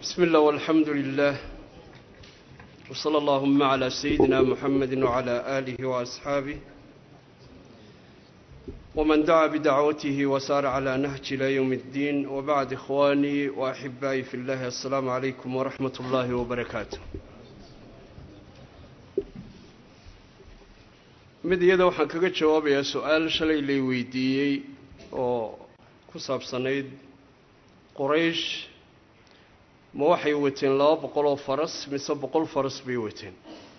بسم الله والحمد لله وصلى اللهم على سيدنا محمد وعلى آله وأصحابه ومن دعا بدعوته وسار على نهج إلى يوم الدين وبعد إخواني وأحبائي في الله السلام عليكم ورحمة الله وبركاته mid iyada waxaan kaga jawaabayaa su-aal shalay lay weydiiyey oo ku saabsanayd qoraysh ma waxay wateen laba boqol oo faras mise boqol faras bay wateen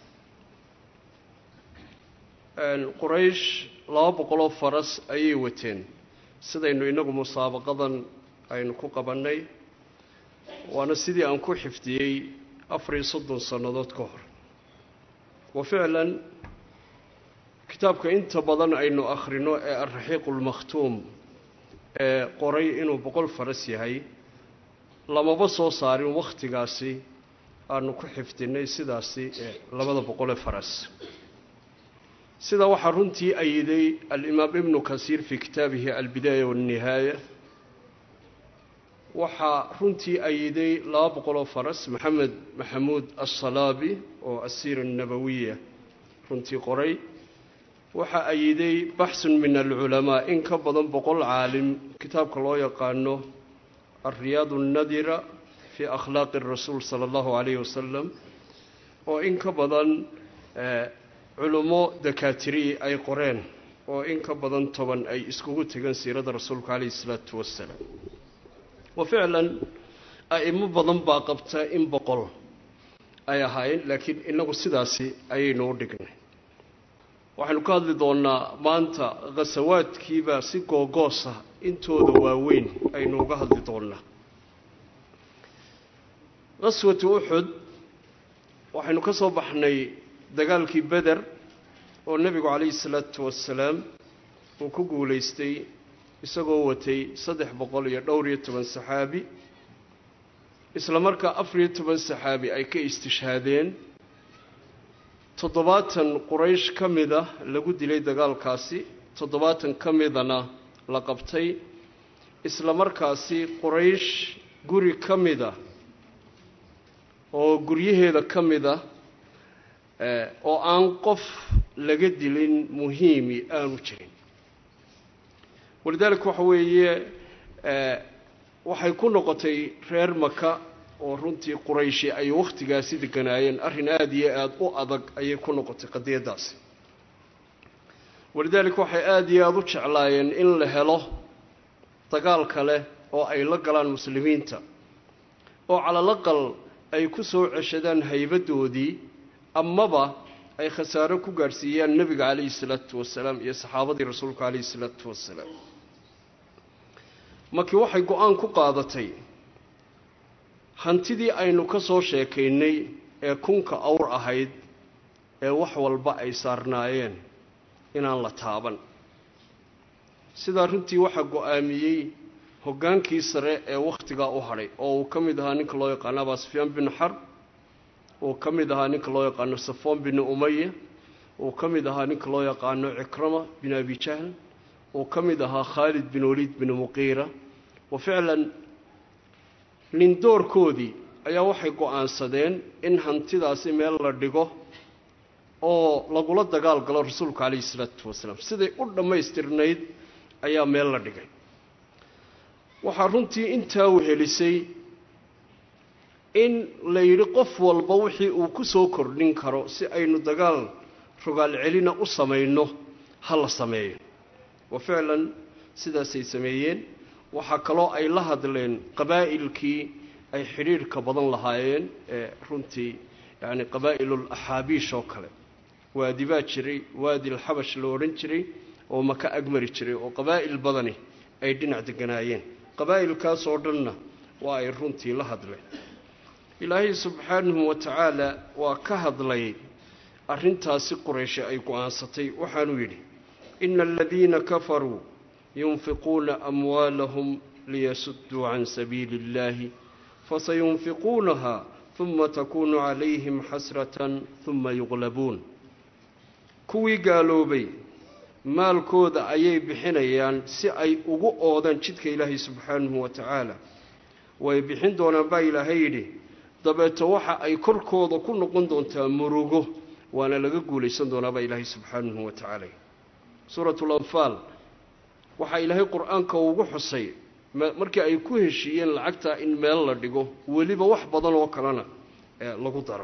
qoraysh laba boqol oo faras ayay wateen sidaynu inagu musaabaqadan aynu ku qabannay waana sidii aan ku xifdiyey afar iyo soddon sannadood ka hor wa ficlan kitaabka inta badan aynu akhrino ee alraxiiqulmakhtuum ee qoray inuu boqol faras yahay lamaba soo saarin wakhtigaasi aanu ku xifdinay sidaasi ee labada boqolee faras sidaa waxaa runtii ayiday alimaam ibnu kasiir fii kitaabihi albidaaya waannihaaya waxaa runtii ayiday laba boqoloo faras maxamed maxamuud assalaabi oo asiira nabawiya runtii qoray waxaa ayiday baxsun min alculamaa in ka badan boqol caalim kitaabka loo yaqaano alriyaad annadira fii akhlaaqi rasuul sala allahu calayhi wasalam oo in ka badan culummo dakaatirii ay qoreen oo in ka badan toban ay iskugu tegeen siirada rasuulka calayhi isalaatu wassalaam wa ficlan a'imo badan baa qabta in boqol ay ahaayeen laakiin inagu sidaasi ayaynu u dhignay waxaynu ka hadli doonnaa maanta khasawaadkiibaa si googoosa intooda waaweyn aynu uga hadli doonnaa khaswatu uxud waxaynu ka soo baxnay dagaalkii beder oo nebigu calayhi salaatu wasalaam uu ku guulaystay isagoo watay saddex boqol iyo dhowr iyo toban saxaabi isla markaa afar iyo toban saxaabi ay ka istishhaadeen toddobaatan quraysh ka mida lagu dilay dagaalkaasi toddobaatan ka midana la qabtay isla markaasi quraysh guri ka mida oo guryaheeda ka mida oo aan qof laga dilin muhiimi aanu jirin walidaalika waxa weeye waxay ku noqotay reer maka oo runtii qurayshi ay wakhtigaasi deganaayeen arrin aada iyo aada u adag ayay ku noqotay qadiyaddaasi walidaalika waxay aada iyo aada u jeclaayeen in la helo dagaal kale oo ay la galaan muslimiinta oo calalaqal ay ku soo ceshadaan haybaddoodii amaba ay khasaaro ku gaadhsiiyaan nebiga calayhi salaatu wasalaam iyo saxaabadii rasuulka calayhi salaatu wasalaam markii waxay go-aan ku qaadatay hantidii aynu ka soo sheekaynay ee kunka awr ahayd ee wax walba ay saarnaayeen inaan la taaban sidaa runtii waxaa go-aamiyey hoggaankii sare ee wakhtigaa u hadhay oo uu ka mid ahaa ninka loo yaqaano abaa sufyaan bin xarb uu ka mid ahaa ninka loo yaqaano safoon bin umaya uu ka mid ahaa ninka loo yaqaano cikrama bin abi jahl uu ka mid ahaa khaalid bin waliid bin muqiira wa ficlan nindoorkoodii ayaa waxay go-aansadeen in hantidaasi meel la dhigo oo lagula dagaal galo rasuulku calayhi salaatu wasalaam siday u dhammaystirnayd ayaa meel la dhigay waxaa runtii intaa wehelisay in la yidhi qof walba wixii uu ku soo kordhin karo si aynu dagaal rogaal celina u samayno ha la sameeyo wa ficlan sidaasay sameeyeen waxaa kaloo ay la hadleen qabaa'ilkii ay xidhiidhka badan lahaayeen ee runtii yacni qabaa'ilul axaabiish oo kale waadi baa jiray waadi alxabash la odhan jiray oo maka agmari jiray oo qabaa'il badani ay dhinac deganaayeen qabaa'ilkaas oo dhanna waa ay runtii la hadleen ilaahay subxaanahu wa tacaala waa ka hadlay arrintaasi qurayshe ay go-aansatay waxaanuu yidhi ina aladiina kafaruu yunfiquuna amwaalahum liyasudduu can sabiili اllahi fasayunfiquunaha huma takunu calayhim xasratan huma yuqlabuun kuwii gaaloobay maalkooda ayay bixinayaan si ay ugu oodaan jidka ilaahay subxaanahu wa tacaala way bixin doonaan baa ilaahay yidhi dabeeto waxa ay korkooda ku noqon doontaa murugo waana laga guulaysan doonaa baa ilaahay subxaanahu wa tacaala suuratul anfaal waxaa ilaahay qur-aanka ugu xusay markii ay ku heshiiyeen lacagtaa in meel la dhigo weliba wax badan oo kalena lagu daro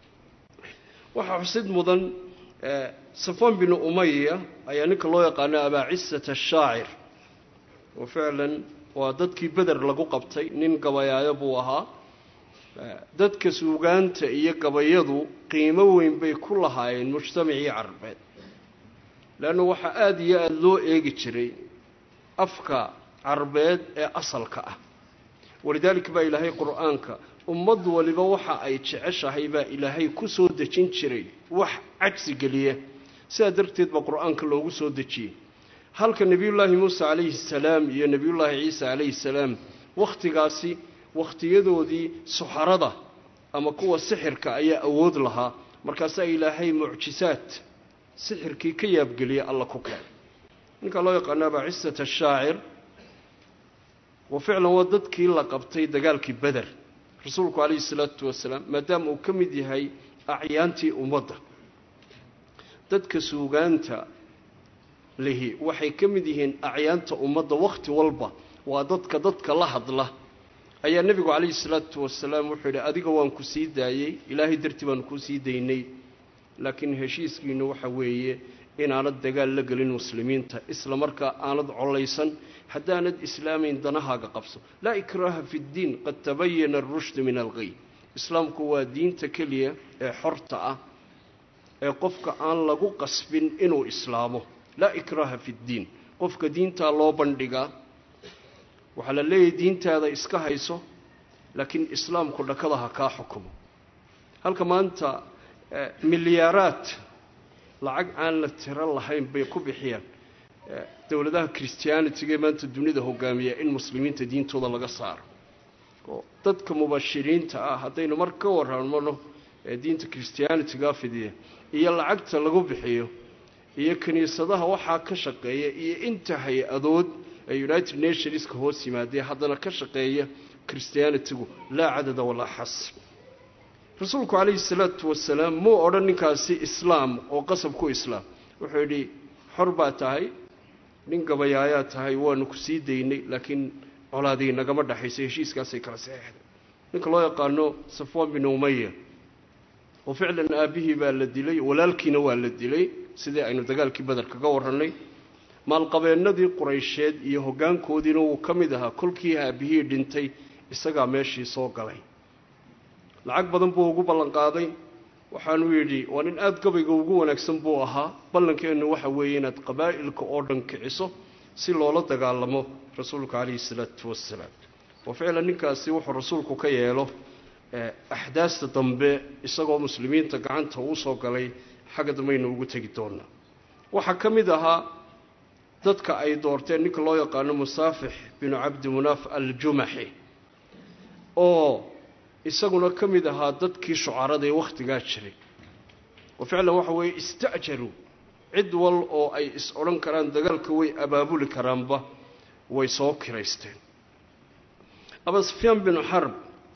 waxaa xusid mudan safaan binu umaya ayaa ninka loo yaqaano abaacisata ashaacir oo ficlan waa dadkii beder lagu qabtay nin gabayaayo buu ahaa dadka suugaanta iyo gabayadu qiimo weyn bay ku lahaayeen mujtamacii carbeed leanna waxaa aada iyo aada loo eegi jiray afka carbeed ee asalka ah walidaalika baa ilaahay qur-aanka ummad waliba waxa ay jeceshahay baa ilaahay ku soo dejin jiray wax cagsi geliya sidaa darteed baa qur-aanka loogu soo dejiyey halka nebiyullaahi muuse calayhi salaam iyo nebiyullaahi ciisa calayhi salaam wakhtigaasi wakhtiyadoodii suxarada ama kuwa sixirka ayaa awood lahaa markaasaa ilaahay mucjisaad sixirkii ka yaabgeliya alla ku keenay ninkaa loo yaqaano abaacisat ashaacir wa ficlan waa dadkii la qabtay dagaalkii beder rasuulku calayhi salaatu wasalaam maadaama uu ka mid yahay acyaantii ummadda dadka suugaanta lihi waxay ka mid yihiin acyaanta ummadda wakhti walba waa dadka dadka la hadla ayaa nebigu calayhi salaatu wasalaam wuxuu yidhi adiga waan ku sii daayey ilaahay dartii baanu kuu sii daynay laakiin heshiiskiinu waxa weeye inaanad dagaal la gelin muslimiinta isla markaa aanad collaysan haddaanad islaamayn danahaaga qabso laa ikraaha fi ddiin qad tabayana arushdu min alqay islaamku waa diinta keliya ee xorta ah ee qofka aan lagu qasbin inuu islaamo laa ikraaha fi ddiin qofka diintaa loo bandhigaa waxaa la leeyahay diintaada iska hayso laakiin islaamku dhakada ha kaa xukumo halka maanta milyaaraad lacag aan la tiro lahayn bay ku bixiyaan dowladaha christianitiga ee maanta dunida hogaamiya in muslimiinta diintooda laga saaro oo dadka mubashiriinta ah haddaynu mar ka warramano ee diinta christianitiga fidiya iyo lacagta lagu bixiyo iyo kiniisadaha waxaa ka shaqeeya iyo inta hay-adood ee united nationska hoos yimaadee haddana ka shaqeeya christianitigu laa cadada walaa xasb rasuulku calayhi salaatu wasalaam muu odhan ninkaasi islaam oo qasab ku islaam wuxuu yidhi xor baa tahay nin gabayaayaa tahay waanu ku sii daynay laakiin colaadii nagama dhexaysa heshiiskaasay kala saxeexday ninka loo yaqaano safwan bin umaya oo ficlan aabbihii baa la dilay walaalkiina waa la dilay sidii aynu dagaalkii beder kaga warrannay maalqabeennadii quraysheed iyo hoggaankoodiina wuu ka mid ahaa kolkii aabbihii dhintay isagaa meeshii soo galay lacag badan buu ugu ballanqaaday waxaanuu yidhi waa nin aada gabayga ugu wanaagsan buu ahaa ballankeennu waxa weeye inaad qabaa'ilka oo dhan kiciso si loola dagaalamo rasuulka calayhi salaatu wassalaam oo ficlan ninkaasi wuxuu rasuulku ka yeelo axdaasta dambe isagoo muslimiinta gacanta uu soo galay xagga dambaynu ugu tegi doonaa waxaa ka mid ahaa dadka ay doorteen ninka loo yaqaano musaafix binu cabdi munaaf aljumaxi oo isaguna ka mid ahaa dadkii shucarada ee wakhtigaa jiray oo ficlan waxa weeye ista'jaruu cid wal oo ay is odhan karaan dagaalka way abaabuli karaanba way soo kiraysteen aba sufyaan binu xarb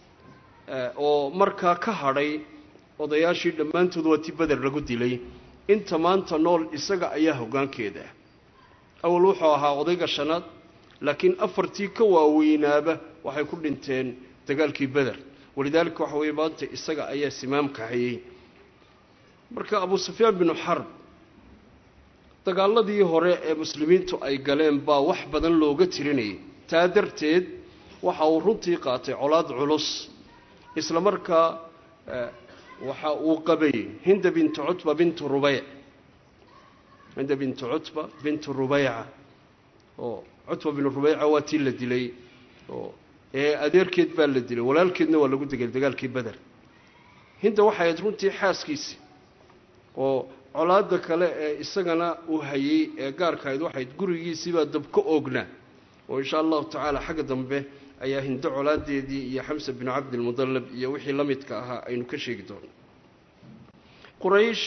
oo markaa ka hadhay odayaashii dhammaantood waa ti beder lagu dilay inta maanta nool isaga ayaa hoggaankeeda ah awal wuxuu ahaa odayga shanaad laakiin afartii ka waaweynaaba waxay ku dhinteen dagaalkii beder walidaalika waxa weeye maanta isaga ayaa simaamka hayay marka abu sufyaan binu xarb dagaaladii hore ee muslimiintu ay galeen baa wax badan looga tirinayay taa darteed waxa uu runtii qaatay colaad culus isla markaa waxa uu qabay hinda bintu cutba bintu rubeyc hinda bintu cutba bintu rubeyca oo cutba binu rubeyca waa tii la dilay oo ee adeerkeed baa la dilay walaalkeedna waa lagu degay dagaalkii beder hinda waxay ahayd runtii xaaskiisi oo colaada kale ee isagana uu hayay ee gaarkahayd waxayd gurigiisiibaa dab ka oognaa oo insha allahu tacaala xagga dambe ayaa hindo colaadeedii iyo xamsa binu cabdilmudallab iyo wixii la midka ahaa aynu ka sheegi doono quraysh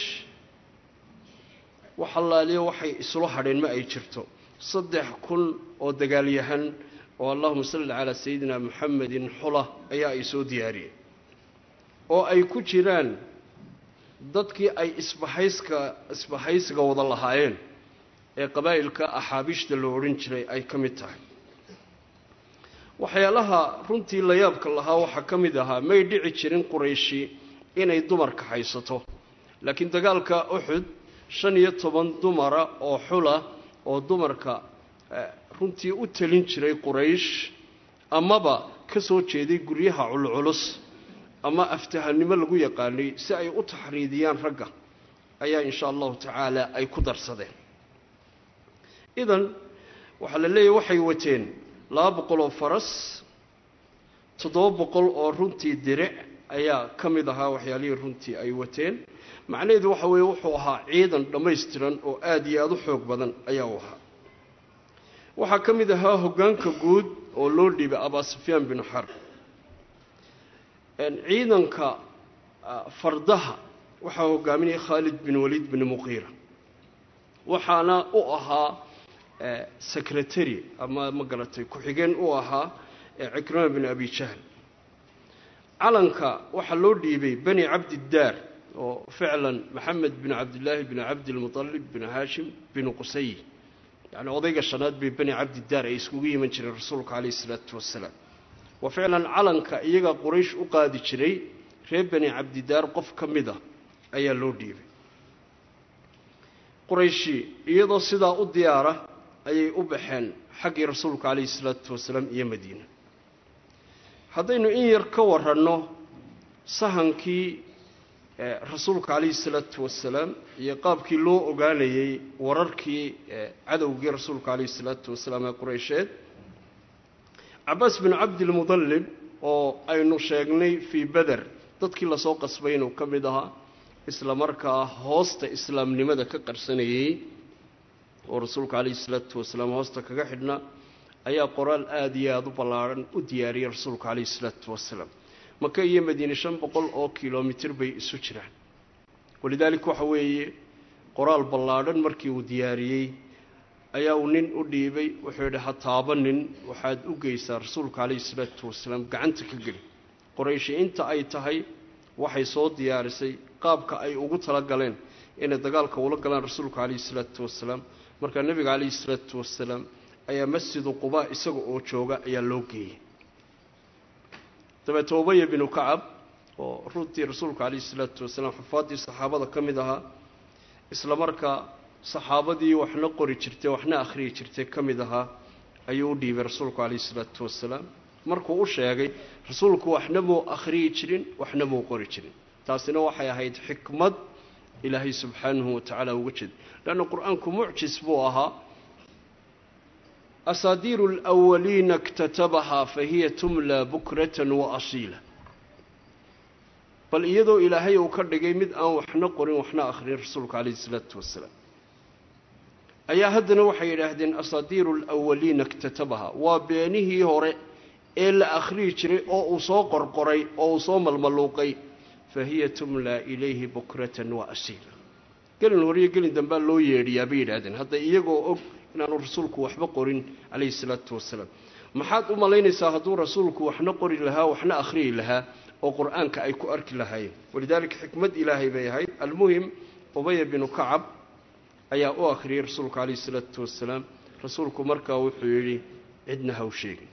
wax allaaliyo waxay isula hadheen ma ay jirto saddex kun oo dagaalyahan oo allahuma salli calaa sayidina muxamedin xula ayaa ay soo diyaariyeen oo ay ku jiraan dadkii ay isbahayska isbahaysiga wada lahaayeen ee qabaa'ilka axaabiishta la odhan jiray ay ka mid tahay waxyaalaha runtii la yaabka lahaa waxaa ka mid ahaa may dhici jirin qurayshi inay dumarka haysato laakiin dagaalka uxud shan iyo toban dumara oo xula oo dumarka runtii u talin jiray quraysh amaba ka soo jeeday guryaha culculus ama aftahanimo lagu yaqaanay si ay u taxriidiyaan ragga ayaa insha allahu tacaala ay ku darsadeen idan waxaa la leeyahy waxay wateen laba boqol oo faras toddoba boqol oo runtii diric ayaa ka mid ahaa waxyaalihii runtii ay wateen macnaheedu waxa weeye wuxuu ahaa ciidan dhammaystiran oo aada iyo aada u xoog badan ayaa u ahaa waxaa ka mid ahaa hoggaanka guud oo loo dhiibay abaa sufyaan bin xarb ciidanka fardaha waxaa hogaaminaya khaalid bin waliid bin muqiira waxaana u ahaa secretary ama ma garatay ku-xigeen u ahaa cikrima bin abi jahl calanka waxaa loo dhiibay bani cabdiddaar oo ficlan maxamed bin cabdillaahi bin cabdilmutalib bin haashim bin qusay yacni odayga shanaad bay bani cabdiddaar ay iskugu yiman jireen rasuulka calayhi isalaatu wasalaam wa ficlan calanka iyaga quraysh u qaadi jiray reer bani cabdidaar qof ka mid a ayaa loo dhiibay qurayshi iyadoo sidaa u diyaara ayay u baxeen xaggii rasuulka calayhi salaatu wasalaam iyo madiina haddaynu in yar ka waranno sahankii rasuulka calayhi salaatu wasalaam iyo qaabkii loo ogaanayey wararkii cadowgii rasuulka calayhi salaatu wasalaam ee qureysheed cabaas bin cabdilmudallib oo aynu sheegnay fii beder dadkii lasoo qasbay inuu ka mid ahaa isla markaa hoosta islaamnimada ka qarsanayey oo rasuulka calayhi salaatu wasalaam hoosta kaga xidhnaa ayaa qoraal aada iyo aada u ballaadhan u diyaariyey rasuulka calayhi salaatu wasalaam maka iyo madiine shan boqol oo kilomitir bay isu jiraan walidaalika waxa weeye qoraal ballaadhan markii uu diyaariyey ayaa uu nin u dhiibay wuxuu yidhi ha taabanin waxaad u geysaa rasuulka calayhi salaatu wasalaam gacanta ka geli qorayshi inta ay tahay waxay soo diyaarisay qaabka ay ugu tala galeen inay dagaalka ula galaan rasuulka calayhi salaatu wasalaam markaa nebiga calayhi salaatu wasalaam ayaa masjidu qubaa isaga oo jooga ayaa loo geeyey dabeete ubaya binu kacab oo runtii rasuulka calayhi salaatu wasalaam xufaaddii saxaabada ka mid ahaa isla markaa saxaabadii waxna qori jirtay waxna akhriyi jirtay ka mid ahaa ayuu u dhiibay rasuulku calayhi salaatu wasalaam markuu u sheegay rasuulku waxna muu akhriyi jirin waxna muu qori jirin taasina waxay ahayd xikmad ilaahay subxaanahu wa tacaala uga jeeda leanna qur-aanku mucjis buu ahaa asaadiiru alwaliina اktatabahaa fahiya tumla bukratan wa asiila bal iyadoo ilaahay uu ka dhigay mid aan waxna qorin waxna akhrin rasuulka calayhi salaatu wasalaam ayaa haddana waxay yidhaahdeen asaadiiru alawaliina اktatabahaa waa beenihii hore ee la akhriyi jiray oo uu soo qorqoray oo uu soo malmaluuqay fahiya tumla ilayhi bukratan wa asiila gelin horiyo gelin dambaa loo yeedhiyaa bay yidhaahdeen hadda iyagoo og inaanu rasuulku waxba qorin calayhi salaatu wasalaam maxaad u malaynaysaa hadduu rasuulku waxna qori lahaa waxna akhriyi lahaa oo qur-aanka ay ku arki lahaayeen walidaalika xikmad ilaahay bay ahayd almuhim ubaya binu kacab ayaa u akhriyey rasuulka calayhi salaatu wasalaam rasuulku markaa wuxuu yidhi cidna haw sheegin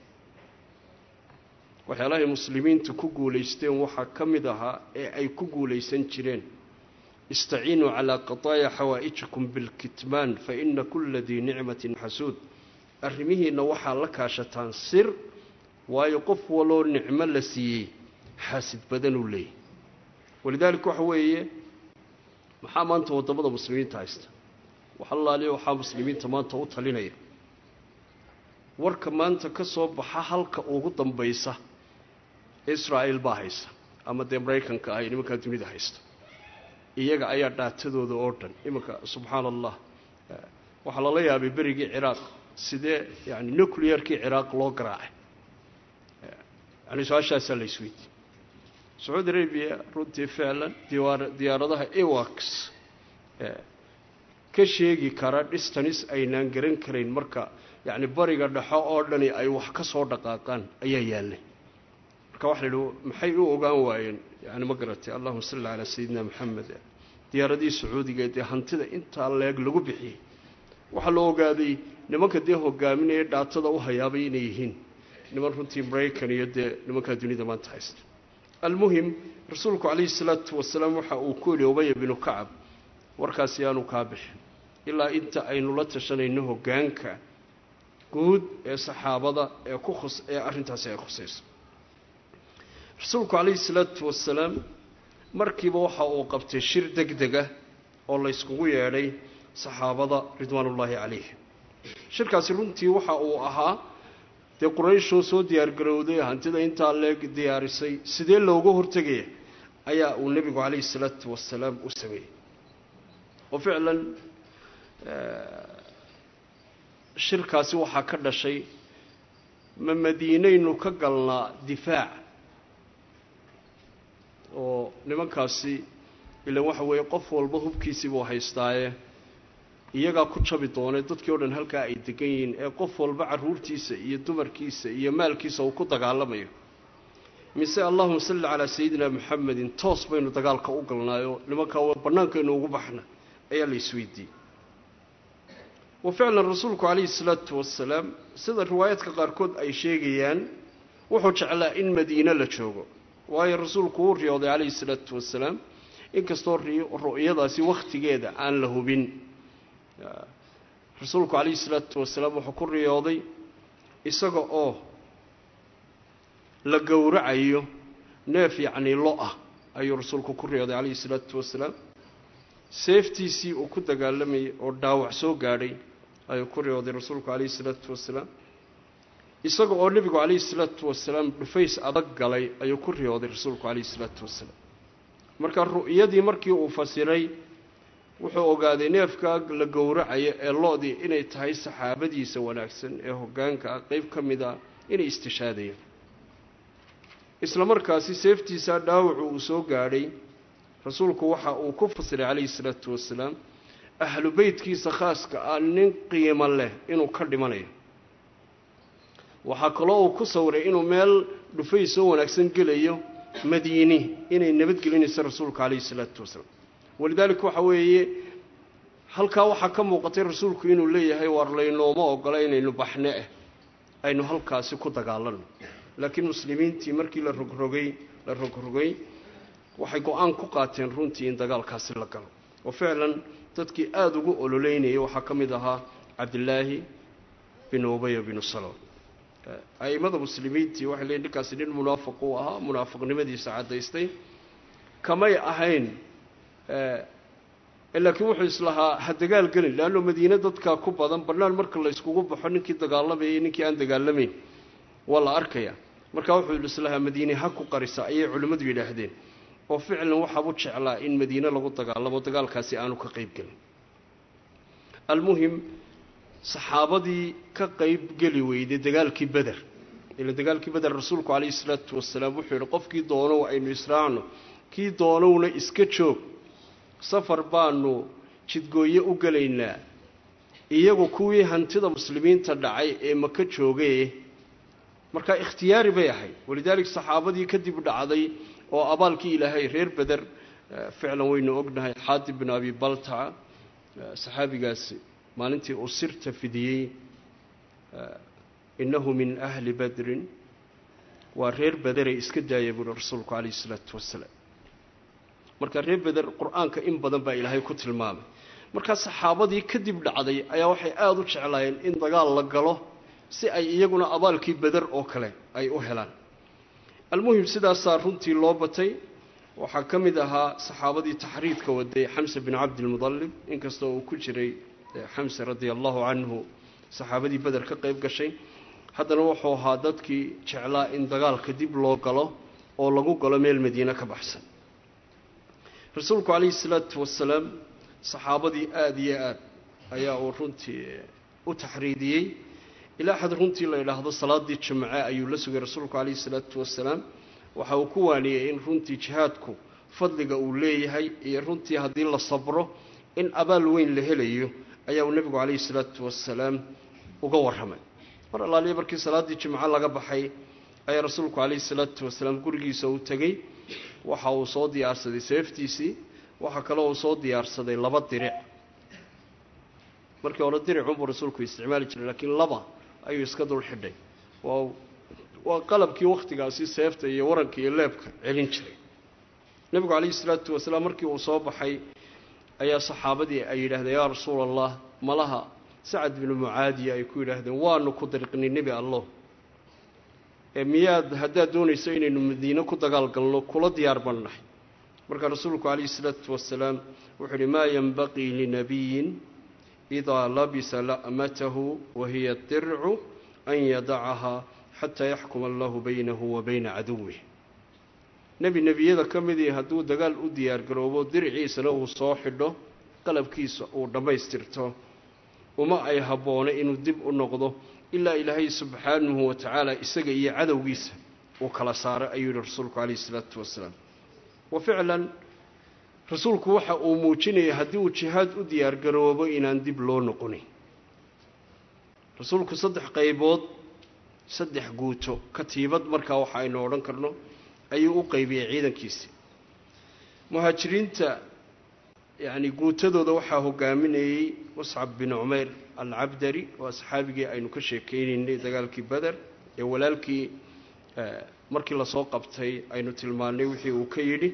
waxyaalahay muslimiintu ku guulaysteen waxaa ka mid ahaa ee ay ku guulaysan jireen istaciinuu calaa qadaaya xawaa'ijikum bilkitmaan fa ina kulla dii nicmatin xasuud arrimihiinna waxaa la kaashataan sir waayo qof waloo nicmo la siiyey xaasid badanuu leeyahy walidaalika waxa weeye maxaa maanta waddamada muslimiinta haysta waxalaaliya waxaa muslimiinta maanta u talinaya warka maanta ka soo baxa halka ugu dambaysa israa'il baa haysa ama dee maraykanka ahay nimankaa dunida haysta iyaga ayaa dhaatadooda oo dhan iminka subxaana allah waxaa lala yaabay berigii ciraaq sidee yani nuclearkii ciraaq loo garaacay yani su-aashaasaa la isweydiiyey sacuudi arabiya runtii ficlan diyaaradaha ewax ka sheegi kara dhistanis aynaan garan karayn marka yacni bariga dhexo oo dhani ay wax ka soo dhaqaaqaan ayaa yaallay marka waxa la yidhi maxay u ogaan waayeen yani ma garatay allahuma salli calaa sayidina maxamed diyaaradihii sacuudiga dee hantida intaa leeg lagu bixiyey waxaa la ogaaday nimanka dee hogaaminaya dhaatada u hayaabay inay yihiin niman runtii maraykan iyo dee nimankaa dunida maanta haysta almuhim rasuulku calayhi salaatu wasalaam waxa uu ku yidhi ubaya binu kacab warkaasi aanu kaa bixin ilaa inta aynu la tashanayno hoggaanka guud ee saxaabada ee ku khus ee arrintaasi ay khusayso rasuulku calayhi salaatu wasalaam markiiba waxa uu qabtay shir deg deg ah oo layskugu yeedhay saxaabada ridwaanullaahi calayhim shirkaasi runtii waxa uu ahaa dee qurayshoo soo diyaargarowday hantida intaa leeg diyaarisay sidee looga hortegaya ayaa uu nebigu calayhi salaatu wasalaam u sameeyey oo ficlan shirkaasi waxaa ka dhashay ma madiinaynu ka galnaa difaac oo nimankaasi ilan waxa weeye qof walba hubkiisiibuu haystaaye iyagaa ku jabi doonay dadkii o dhan halkaa ay degan yihiin ee qof walba carruurtiisa iyo dumarkiisa iyo maalkiisa uu ku dagaalamayo mise allahuma salli calaa sayidina maxamedin toos baynu dagaalka u galnaayoo nimankaa bannaankaynu ugu baxna ayaa la isweydiiyey wa ficlan rasuulku calayhi salaatu wasalaam sida riwaayaadka qaarkood ay sheegayaan wuxuu jeclaa in madiine la joogo waayo rasuulku wuu riyooday calayhi salaatu wasalaam inkastoo ru'yadaasi wakhtigeeda aan la hubin rasuulku calayhi salaatu wasalaam wuxuu ku riyooday isaga oo la gowracayo neef yacnii lo ah ayuu rasuulku ku riyooday calayhi salaatu wasalaam seeftiisii uu ku dagaalamayay oo dhaawac soo gaadhay ayuu ku riyooday rasuulku calayhi salaatu wasalaam isaga oo nebigu calayhi salaatu wasalaam dhufays adag galay ayuu ku riyooday rasuulku calayhi salaatu wasalaam marka ru'yadii markii uu fasiray wuxuu ogaaday neefka la gowracayo ee lo-dii inay tahay saxaabadiisa wanaagsan ee hoggaanka ah qeyb ka mid a inay istishaadayaan isla markaasi seeftiisaa dhaawacu uu soo gaadhay rasuulku waxa uu ku fasiray calayhi salaatu wasalaam ahlu beytkiisa khaaska ah nin qiimo leh inuu ka dhimanayo waxaa kaloo uu ku sawiray inuu meel dhufay soo wanaagsan gelayo madiini inay nabadgelinayso rasuulka calayhi salaatu wasalaam walidaalika waxa weeye halkaa waxaa ka muuqatay rasuulku inuu leeyahay waar laynooma ogola inaynu baxne ah aynu halkaasi ku dagaalano laakiin muslimiintii markii la rogrogay la rogrogay waxay go-aan ku qaateen runtii in dagaalkaasi la galo oo ficlan dadkii aada ugu ololeynayay waxaa ka mid ahaa cabdilaahi bin ubaya binu salool a'immada muslimiintii waxay leeyiin ninkaasi nin munaafiq uu ahaa munaafiqnimadiisa caddaystay kamay ahayn laakiin wuxuu islahaa ha dagaal gelin leanno madiine dadkaa ku badan bannaan marka la yskugu baxo ninkii dagaalamayay ninkii aan dagaalamayn waa la arkaya markaa wuxuu islahaa madiine ha ku qarisa ayay culimmadu yidhaahdeen oo ficlan waxaabu jeclaa in madiine lagu dagaalamo dagaalkaasi aanu ka qayb gelin almuhim saxaabadii ka qayb geli weyday dagaalkii beder ila dagaalkii beder rasuulku calayhi salaatu wasalaam wuxuu yidhi qofkii doonow aynu israacno kii doonowna iska joog safar baanu jidgooye u gelaynaa iyagu kuwii hantida muslimiinta dhacay ee maka joogee markaa ikhtiyaari bay ahayd walidaalika saxaabadii kadib dhacday oo abaalkii ilaahay reer beder ficlan waynu ognahay xaatib bin abi baltaca saxaabigaasi maalintii uu sirta fidiyey innahu min ahli badrin waa reer bederay iska daaya buuri rasuulku calayhi isalaatu wasalaam marka reer beder qur-aanka in badan baa ilaahay ku tilmaamay markaa saxaabadii kadib dhacday ayaa waxay aada u jeclaayeen in dagaal la galo si ay iyaguna abaalkii beder oo kale ay u helaan almuhim sidaasaa runtii loo batay waxaa ka mid ahaa saxaabadii taxriidka waday xamse bin cabdilmudalib inkastoo uu ku jiray xamse radia allahu canhu saxaabadii beder ka qayb gashay haddana wuxuu ahaa dadkii jeclaa in dagaalka dib loo galo oo lagu galo meel madiine ka baxsan rasuulku calayhi salaatu wasalaam saxaabadii aada iyo aad ayaa uu runtii u taxriidiyey ilaa xad runtii la idhaahdo salaadii jimce ayuu la sugay rasuulku calayhi salaatu wasalaam waxa uu ku waaniyey in runtii jihaadku fadliga uu leeyahay iyo runtii haddii la sabro in abaal weyn la helayo ayaa uu nebigu calayhi salaatu wasalaam uga warramay mar allaaliya markii salaaddii jimco laga baxay ayaa rasuulku calayhi salaatu wasalaam gurigiisa uu tegey waxa uu soo diyaarsaday seeftiisii waxaa kaloo uu soo diyaarsaday laba diric markii hore diricunbuu rasuulku isticmaali jiray laakiin laba ayuu iska dul xidhay waa waa qalabkii wakhtigaasi seefta iyo waranka iyo leebka celin jiray nebigu calayhi salaatu wasalaam markii uu soo baxay ayaa saxaabadii ay yidhaahdeen yaa rasuula allah malaha sacad binu mucaadiya ay ku yidhaahdeen waanu ku dariqnay nebi allo ee miyaad haddaad doonayso inaynu madiine ku dagaal galno kula diyaar baan nahay markaa rasuulku calayhi salaatu wasalaam wuxuu uhi maa yenbaqii linabiyin idaa labisa la'matahu wahiya dircu an yadacahaa xataa yaxkuma allahu baynahu wa bayna caduwih nebi nebiyada ka midii hadduu dagaal u diyaargaroobo diriciisana uu soo xidho qalabkiisa uu dhammaystirto uma ay habboona inuu dib u noqdo ilaa ilaahay subxaanahu wa tacaala isaga iyo cadowgiisa uu kala saaray ayuu yihi rasuulku calayhi isalaatu wasalaam wa ficlan rasuulku waxa uu muujinayay haddii uu jihaad u diyaargaroobo inaan dib loo noqonin rasuulku saddex qaybood saddex guuto katiibad markaa waxa aynu odhan karno ayuu u qaybiyey ciidankiisii muhaajiriinta yacni guutadooda waxaa hogaaminayey muscab bin cumayr alcabdari waa saxaabigii aynu ka sheekeynaynay dagaalkii beder ee walaalkii markii lasoo qabtay aynu tilmaannay wixii uu ka yidhi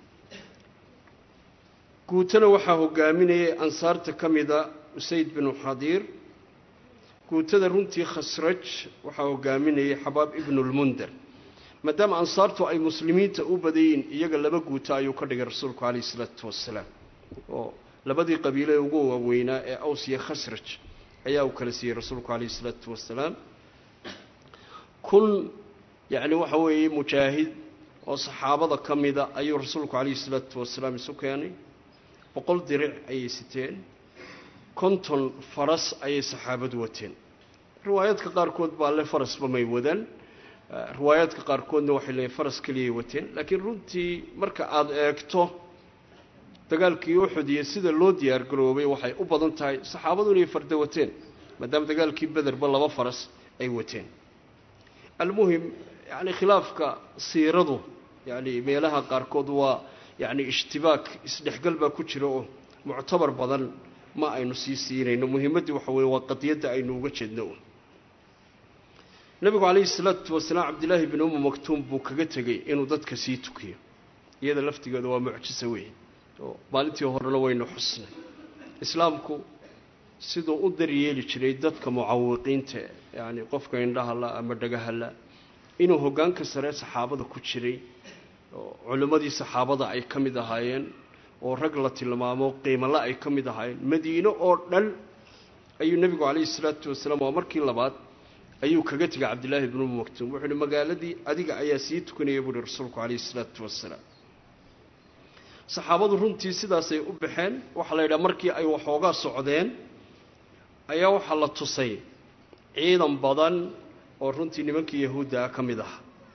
guutana waxaa hogaaminayay ansaarta ka mida usayd binu xadiir guutada runtii khasraj waxaa hogaaminayay xabaab ibnulmunder maadaama ansaartu ay muslimiinta u badayiin iyaga laba guuto ayuu ka dhigay rasuulku calayhi isalaatu wasalaam oo labadii qabiile ugu waaweynaa ee aws iyo khasraj ayaa uu kala siiyey rasuulku calayhi isalaatu wasalaam kun yacni waxa weeye mujaahid oo saxaabada ka mida ayuu rasuulku calayhi isalaatu wasalaam isu keenay boqol diric ayay siteen konton faras ayay saxaabadu wateen riwaayaadka qaarkood baa le farasba may wadaan riwaayaadka qaarkoodna waxay leeyiin faras keliyay wateen laakiin runtii marka aada eegto dagaalkii uxud iyo sida loo diyaar garoobay waxay u badan tahay saxaabadu inay farda wateen maadaama dagaalkii bederba laba faras ay wateen almuhim yani khilaafka siiradu yani meelaha qaarkood waa yani ishtibaak isdhexgal baa ku jira oo muctabar badan ma aynu sii siinayno muhimaddii waxa weye waa qadiyadda aynu uga jeedno nabigu calayhi salaatu wasalaam cabdillaahi bin umu maktuum buu kaga tegey inuu dadka sii tukiyo iyada laftigeeda waa mucjiso weyn oo maalintii horena waynu xusnay islaamku siduu u daryeeli jiray dadka mucawiqiinta yacni qofka indhahala ama dhagahala inuu hoggaanka sare saxaabada ku jiray oo culimmadii saxaabada ay ka mid ahaayeen oo rag la tilmaamo qiimale ay ka mid ahaayeen madiino oo dhan ayuu nebigu calayhi salaatu wasalaam waa markii labaad ayuu kaga tegay cabdillaahi bnu maktuum wuxuu uhi magaaladii adiga ayaa sii tukanaya buuhi rasuulku calayhi salaatu wasalaam saxaabadu runtii sidaasay u baxeen waxaa la yidhaha markii ay waxoogaa socdeen ayaa waxaa la tusay ciidan badan oo runtii nimankii yahuudda ah ka mid aha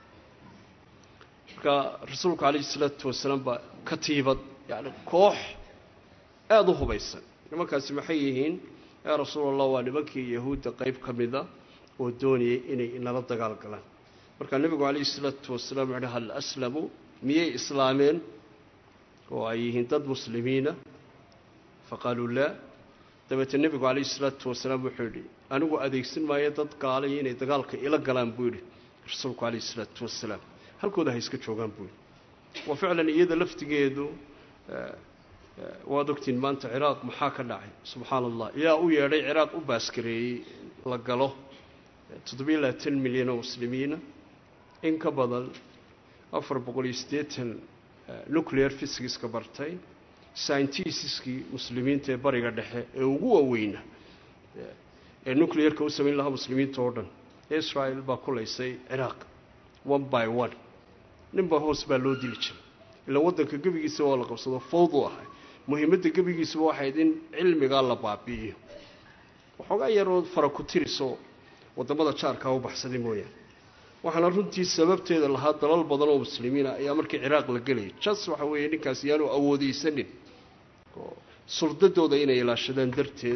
marka rasuulku calayhi salaatu wasalaam baa katiibad yacni koox aada u hubaysan nimankaasi maxay yihiin yaa rasuul allah waa nimankii yahuudda qeyb ka mida oo doonayay inay inala dagaal galaan markaa nebigu calayhi salaatu wasalaam wuxuuhi hal aslamuu miyay islaameen oo ay yihiin dad muslimiina faqaaluu laa dabeetee nebigu calayhi salaatu wasalaam wuxuu yidhi anigu adeegsan maayo dad gaalay inay dagaalka ila galaan buu yidhi rasuulku calayhi salaatu wasalaam halkooda ha iska joogaan buu yidhi wa ficlan iyada laftigeedu waad ogtiin maanta ciraaq maxaa ka dhacay subxaana allah yaa u yeedhay ciraaq u baaskareeyey la galo toddobiyo labaatan milyan oo muslimiina in ka badan afar boqol iyo siddeetan nuclear physicska bartay scientistiskii muslimiinta ee bariga dhexe ee ugu waaweyna ee nuclearka u samayn lahaa muslimiinta oo dhan israel baa kulaysay ciraaq one by one ninba hoos baa loo dili jiray ilaa waddanka gebigiisa waa la qabsado fawdu ahay muhiimadda gebigiisuba waxayd in cilmigaa la baabi'iyo waxoogaa yaroo fara ku tiriso waddamada jaarkaa u baxsaday mooyaane waxaana runtii sababteeda lahaa dalal badan oo muslimiina ayaa markii ciraaq la gelayay jas waxa weeye ninkaas yaanu awoodeysanin oo suldadooda inay ilaashadaan darteed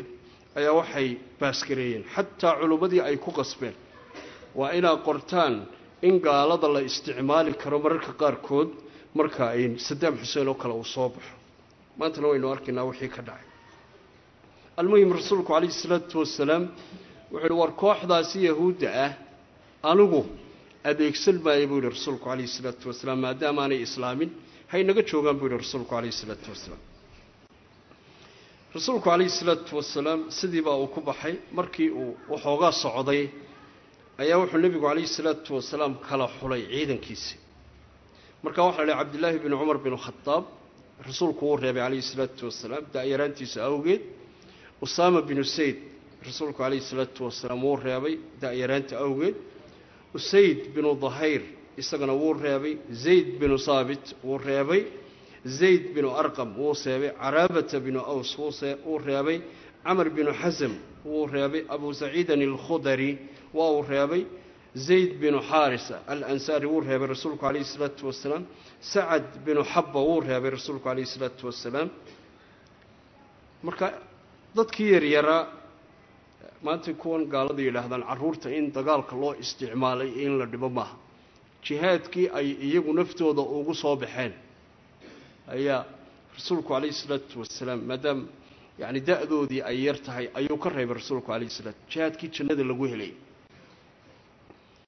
ayaa waxay baasgareeyeen xataa culummadii ay ku qasbeen waa inaad qortaan in gaalada la isticmaali karo mararka qaarkood marka ay sadaam xuseen oo kale uu soo baxo maantana waynu arkaynaa wixii ka dhacay almuhim rasuulku calayhi salaatu wasalaam wuxuu yihi war kooxdaasi yahuudda ah anigu adeegsan maayo buu yihi rasuulku calayhi salaatu wasalaam maadaama aanay islaamin haynaga joogaan buu yihi rasuulku calayhi salaatu wasalaam rasuulku calayhi salaatu wasalaam sidiibaa uu ku baxay markii uu waxoogaa socday ayaa wuxuu nebigu calayhi salaatu wasalaam kala xulay ciidankiisii markaa waxaa la yihi cabdillaahi binu cumar binu khadaab rasuulku wuu reebay calayhi salaatu wasalaam da-yaraantiisa awgeed usaama binu sayd rasuulku calayhi salaatu wasalaam wuu reebay da-yaraanta awgeed usayd binu dahayr isagana wuu reebay zayd binu saabit wuu reebay zayd binu arqam wuu seebay caraabata binu aws wuu reebay camar binu xasam wuu reebay abu saciidan alkhudari waa uu reebay zayd binu xaarisa alansaari wuu reebay rasuulku calayhi salaatu wasalaam sacad binu xabba wuu reebay rasuulku calayhi salaatu wasalaam marka dadkii yaryaraa maanta kuwan gaalada yidhaahdaan carruurta in dagaalka loo isticmaalay in la dhibo maaha jihaadkii ay iyagu naftooda ugu soo baxeen ayaa rasuulku calayhi salaatu wasalaam maadaama yacni da-doodii ay yar tahay ayuu ka reebay rasuulku calayhi salaatu jihaadkii jannada lagu helay